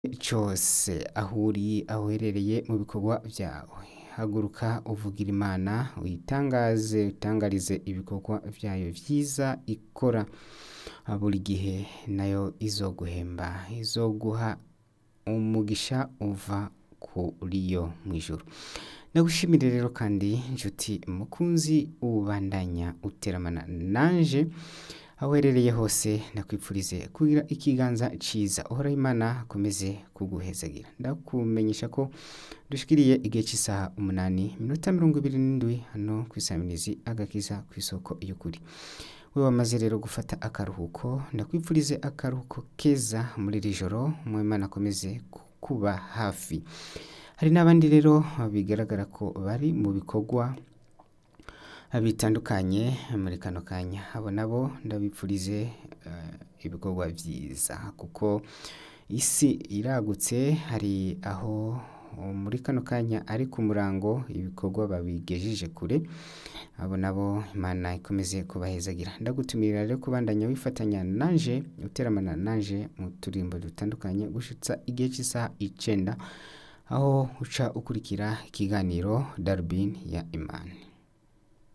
cose aho uri aho uherereye mu bikorwa vyawe haguruka uvugira imana uyitangaze utangarize ibikorwa vyayo vyiza ikora buri gihe nayo izoguhemba izoguha umugisha uva kuri yo mw'ijuru ndagushimire rero kandi nshuti mukunzi ubandanya uteramana nanje aho uherereye hose ndakwipfurize kugira ikiganza ciza uhoraho imana akomeze kuguhezagira ndakumenyesha ko dushikiriye igihe cy'isaha umunani minota mirongo ibiri n'indwi hano kw'isamirizi agakiza kw'isoko y'ukuri we wamaze rero gufata akaruhuko ndakwipfurize akaruhuko keza muri iri joro umwimana akomeze kuba hafi hari n'abandi rero bigaragara ko bari mu bikorwa bitandukanye muri kano kanya abo nabo ndabipfurize eh, ibikorwa vyiza kuko isi iragutse hari aho muri kano kanya ari ku murango ibikorwa babigejeje kure abo nabo imana ikomeze kubahezagira ndagutumirira rero kubandanya wifatanya nanje uteramana nanje mu turimbo dutandukanye gushitsa igihe cy'isaha icenda aho uca ukurikira ikiganiro darubini ya imani